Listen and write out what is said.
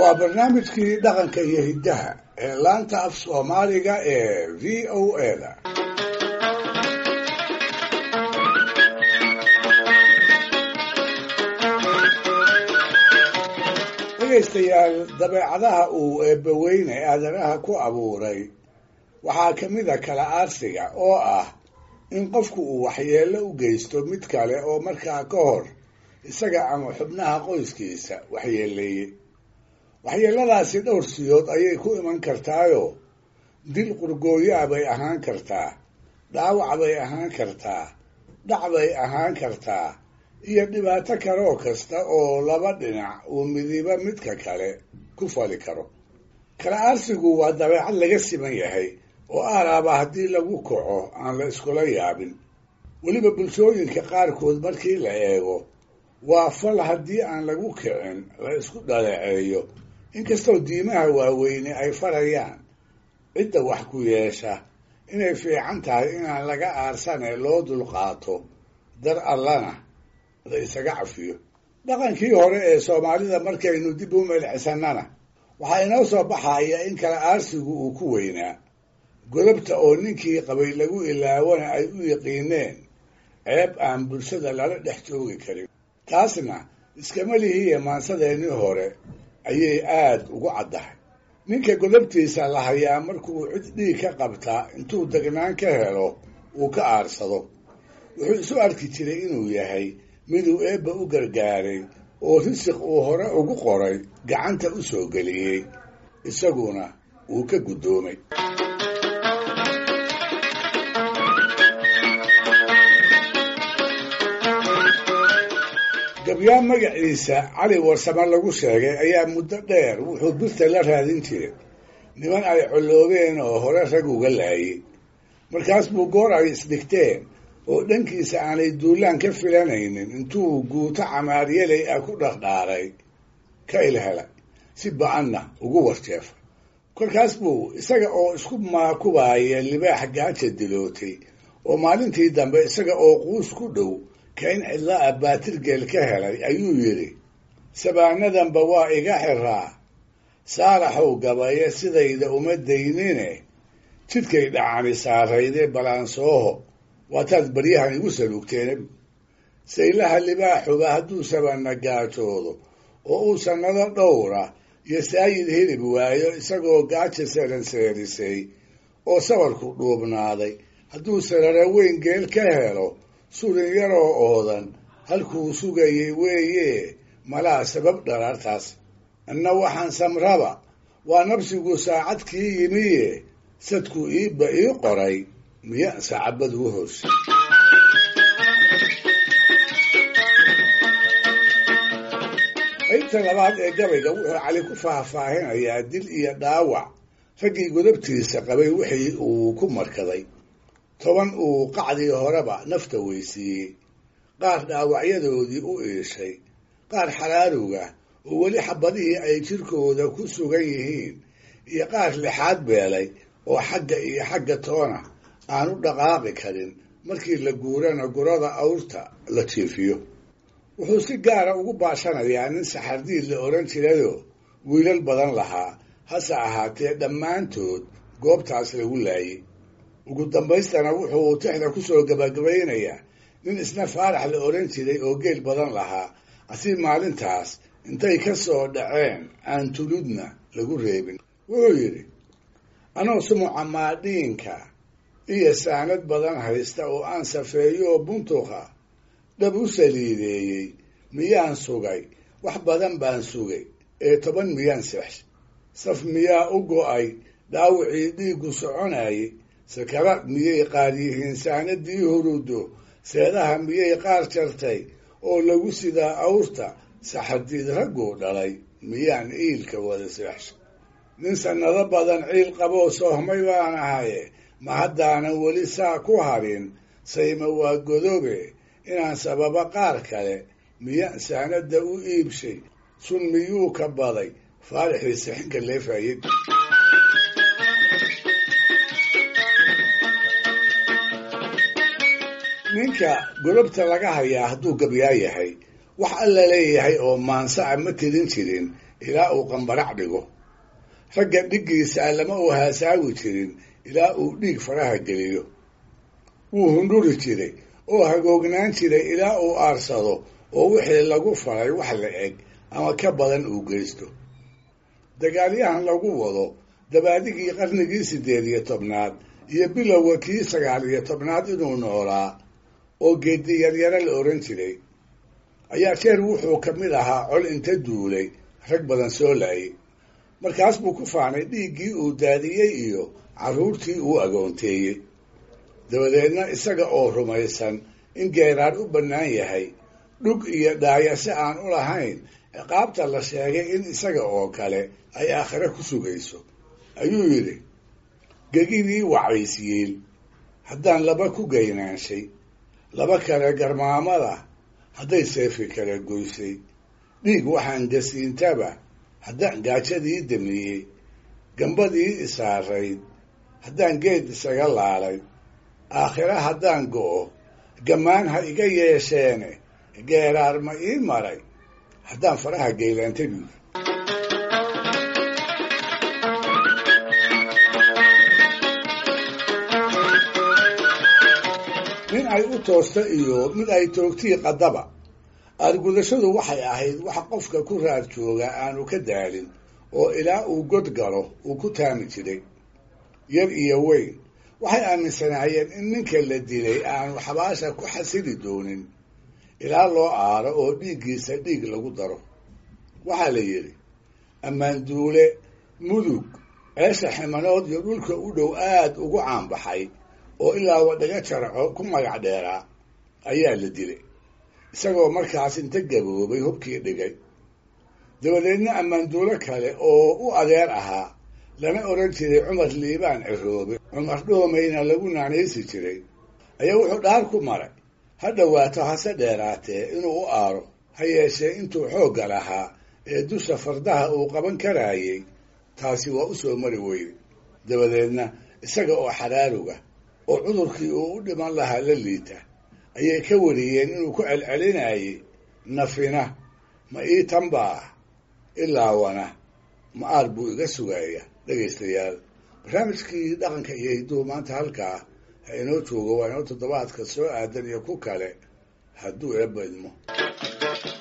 waa barnaamijkii dhaqanka iyo hiddaha ee laanta af soomaaliga ee v o a da dhegaystayaal dabeecadaha uu eebbaweyne aadanaha ku abuuray waxaa ka mid a kala aarsiga oo ah in qofku uu waxyeello u geysto mid kale oo markaa ka hor isaga ama xubnaha qoyskiisa waxyeeleeyey waxyeelladaasi dhowr siyood ayay ku iman kartaayoo dil qurgooyaa bay ahaan kartaa dhaawac bay ahaan kartaa dhac bay ahaan kartaa iyo dhibaato kaloo kasta oo laba dhinac uu midiba midka kale ku fali karo kala aarsigu waa dabeecad laga siman yahay oo aalaaba haddii lagu kaco aan la iskula yaabin weliba bulshooyinka qaarkood markii la eego waa fal haddii aan lagu kicin la isku dhaleeceeyo inkastoo diimaha waaweyne ay farayaan cidda wax ku yeesha inay fiican tahay inaan laga aarsane loo dulqaato dar allana la isaga cafiyo dhaqankii hore ee soomaalida markaynu dib u melcisannana waxaa inoo soo baxaya in kala aarsigu uu ku weynaa godobta oo ninkii qabay lagu ilaawana ay u yiqiineen ceeb aan bulshada lala dhex joogi karin taasna iskama lihiiya maansadeennii hore ayay aad ugu caddahay ninka godobtiisa la hayaa markuu cid dhiig ka qabtaa intuu degnaan ka helo uu ka aarsado wuxuu isu arki jiray inuu yahay miduu eebba u gargaaray oo risiq uu hore ugu qoray gacanta u soo geliyey isaguna uu ka guddoomay gabyaan magaciisa cali warsame lagu sheegay ayaa muddo dheer wuxuu birta la raadin jiray niman ay colloobeen oo hore rag uga laayay markaas buu goor ay isdhigteen oo dhankiisa aanay duulaan ka filanaynin intuu guuto camaaryaley ah ku dhardhaaray ka ilhela si ba-anna ugu warjeefay kolkaas buu isaga oo isku maakubaaya libaax gaaja dilootay oo maalintii dambe isaga oo quus ku dhow ka in cidla a baatirgeel ka helay ayuu yidhi sabaanadanba waa iga xiraa saaraxow gabaye sidayda uma daynine jidkay dhacani saarayde balaansooho waataad baryahan igu saluugteen saylaha libaaxuba hadduu sabana gaajoodo oo uu sannado dhowra iyo saayid hilib waayo isagoo gaaja seranseerisay oo sabarku dhuubnaaday hadduu sarara weyn geel ka helo surin yaroo oodan halkuu sugayay weeye malaa sabab dharaartaas anna waxaan samraba waa nabsigu saacad kii yimiye sadku iibba ii qoray miya sacabad ugu hoose qaybta labaad ee gabayga wuxuu cali ku faahfaahinayaa dil iyo dhaawac raggii godobtiisa qabay wixii uu ku markaday toban uu qacdii horeba nafta weysiiyey qaar dhaawacyadoodii u iishay qaar xaraaruga oo weli xabadihii ay jirkooda ku sugan yihiin iyo qaar lixaad beelay oo xagga iyo xagga toona aan u dhaqaaqi karin markii la guurana gurada awrta la jiifiyo wuxuu si gaara ugu baashanayaa nin saxardiid la odhan jirayoo wiilal badan lahaa hase ahaatee dhammaantood goobtaas lagu laayay ugu dambaystana wuxuu tixda ku soo gabagabaynayaa nin isna faarax la odhan jiray oo geel badan lahaa asi maalintaas intay ka soo dhaceen aan tuludna lagu reebin wuxuu yidhi anoo sumuca maadhiinka iyo saanad badan haysta oo aan safeeyo oo buntuqa dhab u saliideeyey miyaan sugay wax badan baan sugay ee toban miyaan seexshay saf miyaa u go'ay dhaawicii dhiiggu soconayay sakaraad miyay qaar yihiin saanadii hurudo seedaha miyay qaar jartay oo lagu sidaa awrta saxardiid ragguu dhalay miyaan iilka wada seexshay nin sannado badan ciil qaboo soohmay baan ahaye ma haddaanan weli saa ku harin sayma waa godobe inaan sababa qaar kale miyaan saanadda u iibshay sun miyuu ka baday faarixii sixinka leefayay ninka golobta laga hayaa hadduu gabyaa yahay wax alla leeyahay oo maansaca ma tirin jirin ilaa uu qambarac dhigo ragga dhiggiisa lama uu haasaawi jirin ilaa uu dhiig faraha geliyo wuu hundhuri jiray oo hagoognaan jiray ilaa uu aarsado oo wixii lagu falay wax la eg ama ka badan uu geysto dagaalyahan lagu wado dabaadigii qarnigii siddeed iyo tobnaad iyo bilowga kii sagaal iyo tobnaad inuu noolaa oo geedi yaryaro la ohan jiray ayaa jeer wuxuu ka mid ahaa col inta duulay rag badan soo laayay markaas buu ku faanay dhiiggii uu daadiyey iyo carruurtii uu agoonteeyey dabadeedna isaga oo rumaysan in geeraar u bannaan yahay dhug iyo dhaayase aan u lahayn ciqaabta la sheegay in isaga oo kale ay aakhire ku sugayso ayuu yidhi gegidii wacaysiyiil haddaan laba ku gaynaanshay laba kale garmaamada hadday seefi kala goysay dhiig waxaan gasiintaba haddaan gaajadii damiyey gambadii isaarayd haddaan geed isaga laalay aakhire haddaan go'o gammaan ha iga yeesheene geeraar ma ii maray haddaan faraha geylaantay buuri nin ay u toosta iyo mid ay toogtii qaddaba aargudashadu waxay ahayd wax qofka ku raad jooga aanu ka daalin oo ilaa uu god galo uu ku taami jiray yar iyo weyn waxay aaminsanaayeen in ninka la dilay aanu xabaasha ku xasili doonin ilaa loo aaro oo dhiiggiisa dhiig lagu daro waxaa la yidhi ammaanduule mudug ceesha ximanood iyo dhulka u dhow aad ugu caanbaxay oo ilaa wadhaga jarco ku magac dheeraa ayaa la dilay isagoo markaas inta gaboobay hubkii dhigay dabadeedna ammaanduulo kale oo u adeer ahaa lana odhan jiray cumar liibaan ciroobe cumar dhoomayna lagu naanaysi jiray ayaa wuxuu dhaar ku maray ha dhowaato hase dheeraatee inuu u aaro ha yeeshee intuu xoogga lahaa ee dusha fardaha uu qaban karaayey taasi waa u soo mari weyday dabadeedna isaga oo xaraaruga oo cudurkii uu u dhiman lahaa la liita ayay ka wariyeen inuu ku celcelinayay nafina ma ii tanbaa ilaawana ma aar buu iga sugaaya dhegaystayaal barnaamijkii dhaqanka iyo hidduhu maanta halkaa ha inoo joogo waa inoo toddobaadka soo aadan iyo ku kale hadduu eebba idmo